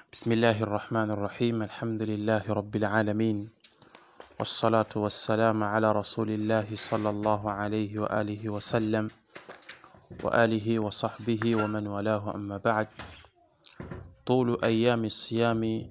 بسم الله الرحمن الرحيم الحمد لله رب العالمين والصلاة والسلام على رسول الله صلى الله عليه وآله وسلم وآله وصحبه ومن والاه أما بعد طول أيام الصيام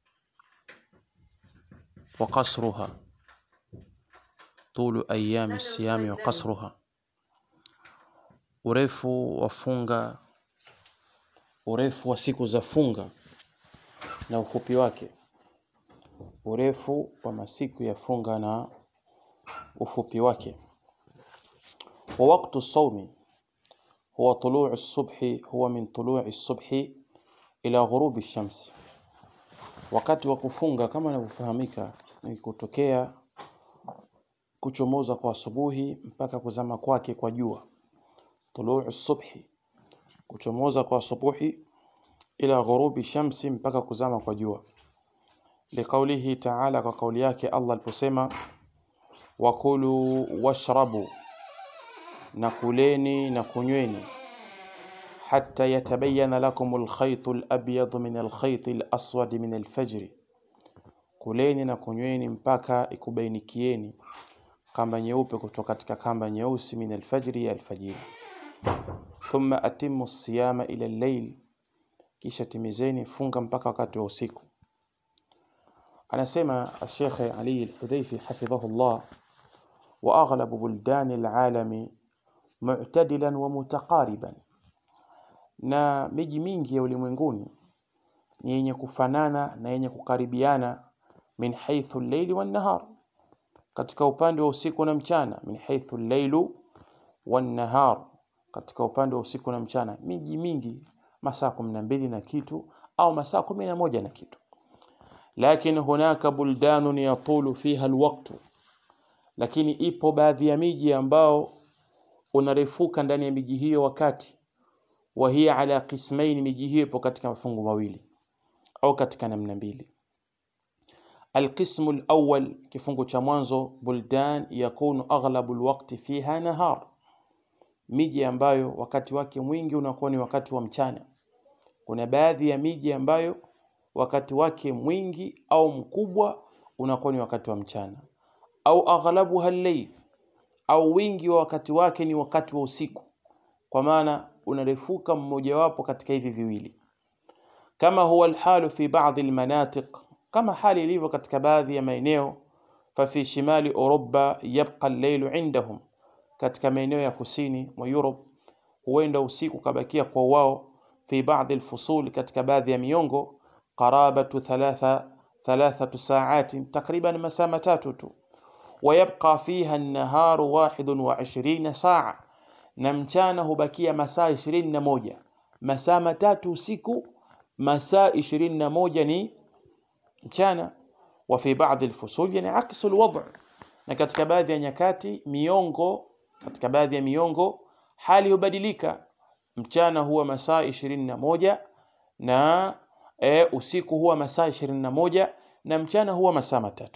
وقصرها طول أيام الصيام وقصرها urefu wa funga urefu wa siku za funga na ufupi wake urefu wa masiku ya funga na ufupi wake wa waqtu sawmi huwa tuluu as-subhi huwa min tuluu as-subhi ila ghurubi ash-shams wakati wa kufunga kama inavyofahamika ni kutokea kuchomoza kwa asubuhi mpaka kuzama kwake kwa jua tuluu as-subhi kuchomoza kwa asubuhi ila ghurubi shamsi mpaka kuzama kwa jua liqaulihi ta'ala kwa kauli yake Allah aliposema wakulu washrabu na kuleni na kunyweni hatta yatabayyana lakum alkhayt alabyad min alkhayt alaswad min alfajr kuleni na kunyweni mpaka ikubainikieni kamba nyeupe kutoka katika kamba nyeusi min alfajri ya alfajiri thumma atimmu siyama ila al-layl kisha timizeni funga mpaka wakati wa usiku anasema Sheikh Ali Al-Hudhaifi hafidhahullah wa aghlabu buldan al-alami mu'tadilan wa mutaqariban na miji mingi ya ulimwenguni ni yenye kufanana na yenye kukaribiana min haythu al-layli wan-nahar katika upande wa usiku na mchana min haythu al-laylu wan-nahar katika upande wa usiku na mchana miji mingi masaa 12 na kitu au masaa 11 na kitu lakini hunaka buldanun yatulu fiha alwaqtu lakini ipo baadhi ya miji ambao unarefuka ndani ya miji hiyo wakati wa hiya ala qismain miji hiyo ipo katika mafungu mawili au katika namna mbili القسم الأول kifungu cha mwanzo buldan yakunu aghlabu alwaqti fiha nahar miji ambayo wakati wake mwingi unakuwa ni wakati wa mchana kuna baadhi ya miji ambayo wakati wake mwingi au mkubwa unakuwa ni wakati wa mchana au aghlabuha al-layl au wingi wa wakati wake ni wakati wa usiku kwa maana unarefuka mmojawapo katika hivi viwili kama huwa alhalu fi baadhi almanatiq kama hali ilivyo katika baadhi ya maeneo fa fi shimali Europa yabqa al-layl indahum katika maeneo ya kusini mwa Europe huenda usiku kabakia kwa wao fi baadhi alfusul katika baadhi ya miongo qarabatu thalatha thalathatu sa'atin takriban masaa matatu tu ويبقى فيها النهار واحد وعشرين ساعة na mchana hubakia masaa 21 masaa matatu usiku masaa 21 ni mchana wa fi baadhi alfusul yani aksu alwad' na katika baadhi ya nyakati miongo katika baadhi ya miongo hali hubadilika mchana huwa masaa 21 na e, usiku huwa masaa 21 na mchana huwa masaa matatu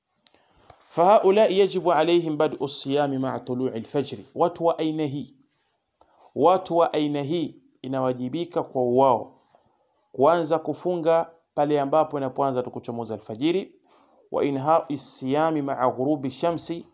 فهؤلاء يجب عليهم بدء الصيام مع طلوع الفجر watu wa aina hii watu wa aina hii inawajibika kwa wao kuanza kufunga pale ambapo inapoanza tukuchomoza alfajiri wa inha siyami ma'a ghurubi shamsi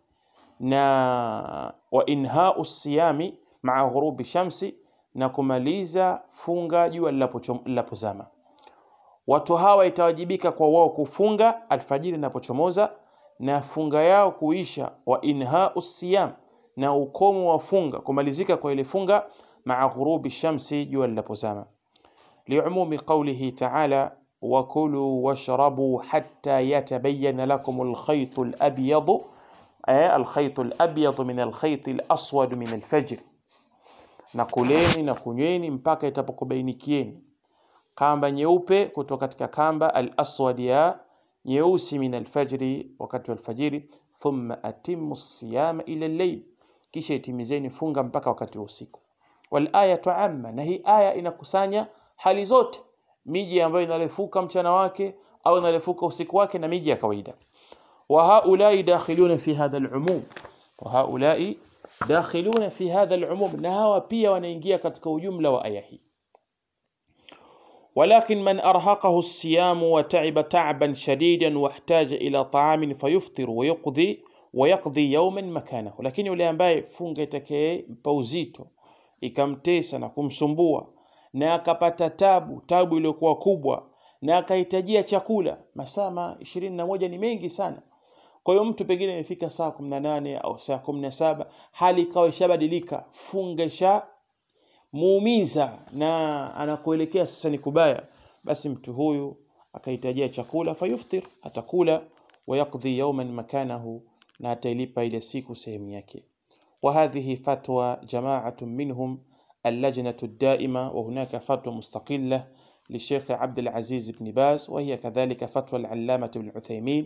na wa inha siyami ma'a ghurubi shamsi na kumaliza funga jua linapozama watu hawa itawajibika kwa wao kufunga alfajiri inapochomoza na funga yao kuisha wa inha siyam na ukomo wa funga kumalizika kwa ile funga ma'a ghurubi shamsi jua linapozama liumumi qawlihi ta'ala wakulu washrabu hatta yatabayyana lakum alkhayt alabyad ay alkhayt alabyad min alkhayt alaswad min alfajr na kuleni na kunyweni mpaka itapokubainikieni kamba nyeupe kutoka katika kamba al-aswad ya nyeusi min alfajri wakati wa alfajiri thumma atimmu siyama ila al-layl kisha itimizeni funga mpaka wakati wa usiku wal ayatu amma na hii aya inakusanya hali zote miji ambayo inarefuka mchana wake au inarefuka usiku wake na miji ya kawaida wa haulai dakhiluna fi hadha al-umum wa haulai dakhiluna fi hadha al-umum na hawa pia wanaingia katika ujumla wa aya hii ولكن من أرهقه الصيام وتعب تعبا شديدا واحتاج إلى طعام فيفطر ويقضي ويقضي يوما مكانه lakini yule ambaye funga itakayempa uzito ikamtesa na kumsumbua na akapata tabu tabu iliyokuwa kubwa na akahitajia chakula masaa ishirini na moja ni mengi sana kwa hiyo mtu pengine imefika saa kumi na nane au saa kumi na saba hali ikawa ishabadilika funga isha muumiza na anakuelekea sasa ni kubaya basi mtu huyu akahitajia chakula fayuftir atakula wayaqdhi yawman makanahu na atailipa ile siku sehemu yake وهذه فتوى جماعة منهم اللجنة الدائمة وهناك فتوى مستقلة للشيخ عبد العزيز بن باز وهي كذلك فتوى العلامة ابن عثيمين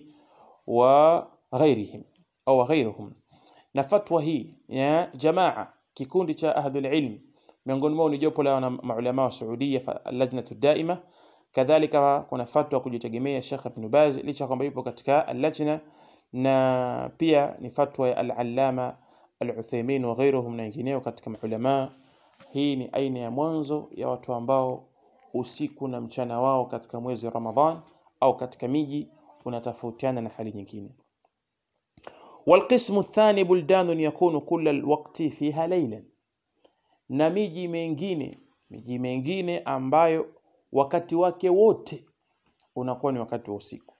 وغيرهم أو غيرهم na fatwa hii ya jamaa kikundi cha ahlul ilm miongoni mwao ni jopo la maulama wa Saudia lajnatu daima kadhalika kuna fatwa kujitegemea Sheikh Ibn Baz licha kwamba yupo katika al-lajna na pia ni fatwa ya al-allama al-Uthaymeen wa ghairuhum na wengineo katika maulama hii ni aina ya mwanzo ya watu ambao usiku na mchana wao katika mwezi Ramadhan au katika miji unatofautiana na hali nyingine والقسم الثاني بلدان يكون كل الوقت فيها ليلا na miji mengine miji mengine ambayo wakati wake wote unakuwa ni wakati wa usiku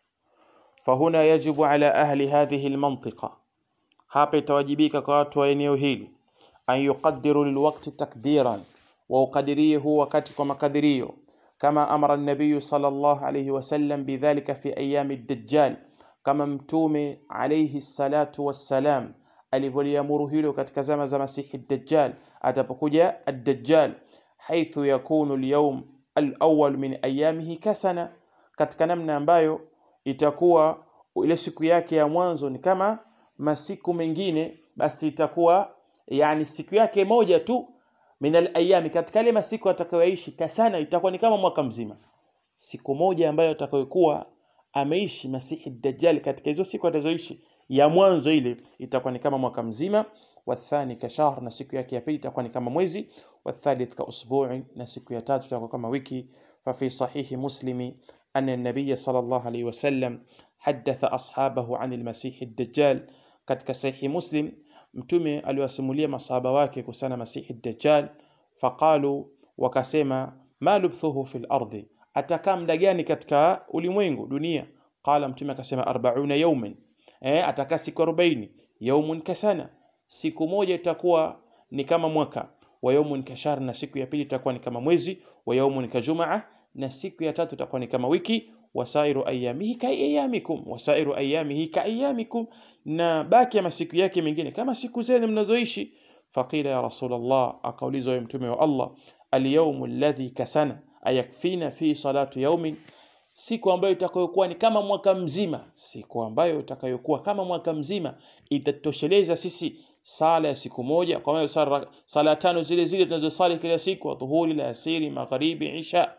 fahuna yajibu ala ahli hadhihi almantiqa hapa itawajibika kwa watu wa eneo hili an yuqaddiru lilwaqti takdiran wa uqadirie huu wakati kwa makadirio kama amara an-nabiy sallallahu alayhi wasallam bidhalika fi ayami ad-dajjal kama mtume alayhi salatu wassalam alivyoliamuru hilo katika zama za masihi dajjal atapokuja ad-dajjal haithu yakunu al-yawm al-awwal min ayamihi kasana katika namna ambayo itakuwa ile siku yake ya mwanzo ni kama masiku mengine basi itakuwa yani siku yake moja tu min al-ayami katika ile masiku atakayoishi kasana itakuwa ni kama mwaka mzima siku moja ambayo atakayokuwa ameishi masihi dajjal katika hizo siku atazoishi ya mwanzo ile itakuwa ni kama mwaka mzima wathani ka shahr na siku yake ya pili itakuwa ni kama mwezi wathalith ka usbu'i na siku ya tatu itakuwa kama wiki fa fi sahihi muslimi anna an-nabiy sallallahu alayhi wasallam hadatha ashabahu an al-masih ad-dajjal katika sahihi muslim mtume aliwasimulia masahaba wake kuhusiana masihi ad-dajjal faqalu wakasema ma lubthuhu fil ardi atakaa muda gani katika ulimwengu dunia qala mtume akasema 40 yawman eh atakaa siku 40 yawmun kasana siku moja itakuwa ni kama mwaka wa yawmun kashar na siku ya pili itakuwa ni kama mwezi wa yawmun kajumaa na siku ya tatu itakuwa ni kama wiki wasairu ayamihi ka ayamikum wasairu ayamihi ka ayamikum na baki ya masiku yake mengine kama siku zenu mnazoishi faqila ya rasulullah akaulizwa mtume wa Allah al-yawm alladhi kasana ayakfina fi salatu yaumin siku ambayo itakayokuwa ni kama mwaka mzima siku ambayo itakayokuwa kama mwaka mzima itatosheleza sisi sala ya siku moja kwa maana sala, sala tano zile zile tunazosali kila siku dhuhuri la asiri magharibi isha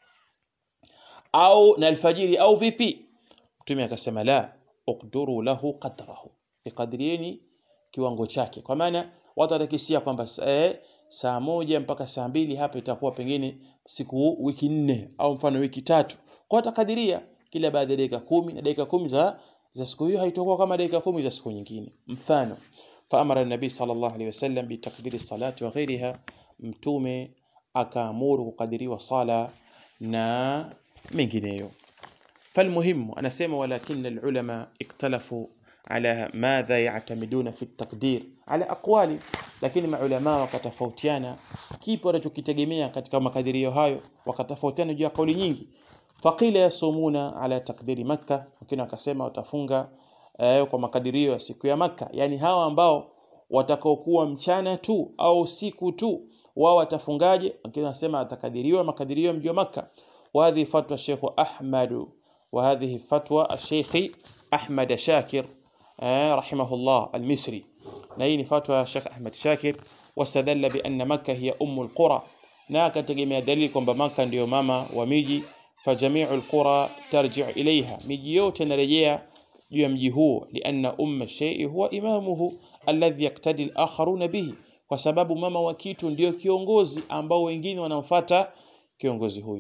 au na alfajiri au vipi mtume akasema la uqduru lahu qadrahu iqadrieni kiwango chake kwa maana watu watakisia kwamba eh, saa moja mpaka saa mbili hapa itakuwa pengine siku wiki nne au mfano wiki tatu kwa takadiria kila baada ya dakika kumi na dakika kumi za za siku hiyo haitakuwa kama dakika kumi za siku nyingine mfano faamara nabii sallallahu alaihi wasallam bitakdiri salati wa ghairiha mtume akaamuru kukadiriwa sala na mengineyo فالمهم أنا سيما ولكن العلماء اختلفوا على ماذا يعتمدون في التقدير على أقوال lakini maulama wakatofautiana kipi wanachokitegemea katika makadirio hayo wakatofautiana juu ya kauli nyingi faqila yasumuna ala takdiri makka wengine wakasema watafunga eh, kwa makadirio ya siku ya makka yani hawa ambao watakaokuwa mchana tu au siku tu wao watafungaje wengine wanasema atakadiriwa makadirio ya mji wa makka وهذه فتوى الشيخ أحمد وهذه فتوى الشيخ أحمد شاكر رحمه الله المصري نهي فتوى الشيخ أحمد شاكر واستدل بأن مكة هي أم القرى ناك تجمع دليل kwamba Maka ndio mama wa miji فجميع القرى ترجع إليها miji yote inarejea juu ya mji huo لأن أم الشيء هو إمامه الذي يقتدي الآخرون به kwa sababu mama wa kitu ndio kiongozi ambao wengine wanamfuata kiongozi huyo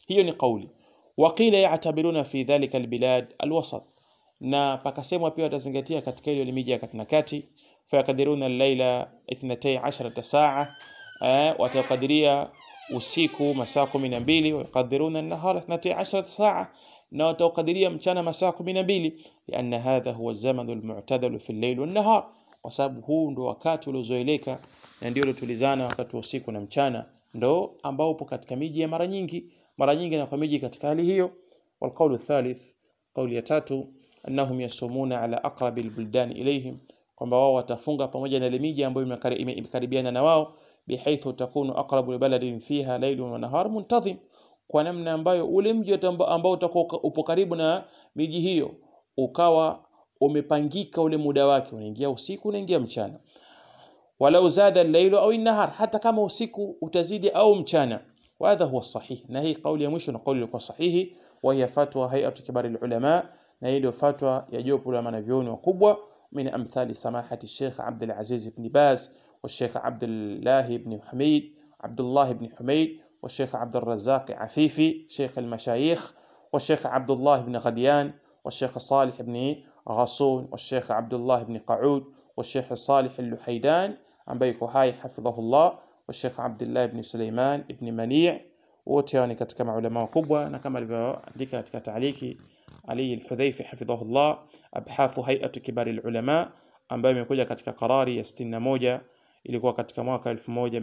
hiyo ni kauli waqila ya'tabiruna fi dhalika albilad alwasat na pakasemwa pia watazingatia katika ile miji ya kati na kati fayaqdiruna al-laila 12 saa eh, watakadiria usiku masaa 12 wayaqdiruna an-nahara 12 saa na watakadiria mchana masaa 12 lianna hadha huwa zaman al-mu'tadal fi al-layl wan-nahar kwa sababu huu ndo wakati uliozoeleka na ndio uliotulizana wakati wa usiku na mchana ndo ambao upo katika miji ya mara nyingi mara nyingi na kwa miji katika hali hiyo والقول الثالث قول ya tatu annahum yasumuna ala aqrabi albuldan ilayhim kwamba wao watafunga pamoja na ile miji ambayo imekari- ime- imekaribiana na wao bihaithu takunu aqrabu baladin fiha laylun wa nahar muntazim kwa namna ambayo ule mji amba- ambao utakuwa upo karibu na miji hiyo ukawa umepangika ule muda wake unaingia usiku unaingia mchana walau zada al-laylu au an-nahar hata kama usiku utazidi au mchana وهذا هو الصحيح na hii kauli ya mwisho na kauli ilikuwa sahihi wa hiya fatwa hay'atu kibar al-ulama na hii ndio fatwa ya jopo la wanavyuoni wakubwa min amthali samahati Sheikh Abdul Aziz ibn Baz والشيخ عبد الله بن حميد عبد الله بن حميد والشيخ عبد الرزاق عفيفي شيخ المشايخ والشيخ عبد الله بن غديان والشيخ صالح بن غصون والشيخ عبد الله بن قعود والشيخ صالح اللحيدان ambaye yuko hai hafidhahullah والشيخ عبد الله بن سليمان بن منيع wote hao ni katika maulama wakubwa na kama alivyoandika katika taaliki Ali al-Hudhaifi hafidhahullah abhathu hay'atu kibari al-ulama ambayo imekuja katika karari ya 61 ilikuwa katika mwaka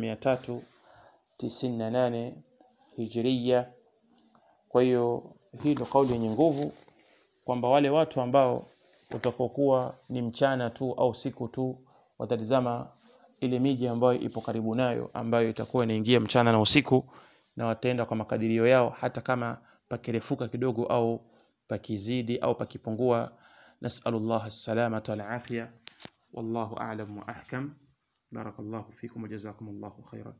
1398 hijria kwa hiyo hii ndio kauli yenye nguvu kwamba wale watu ambao utakokuwa ni mchana tu au siku tu watatizama ile miji ambayo ipo karibu nayo ambayo itakuwa inaingia mchana na usiku na wataenda kwa makadirio yao hata kama pakirefuka kidogo au pakizidi au pakipungua nasalullah as-salamata wal afya wallahu a'lam wa ahkam barakallahu fikum wa jazakumullahu khairan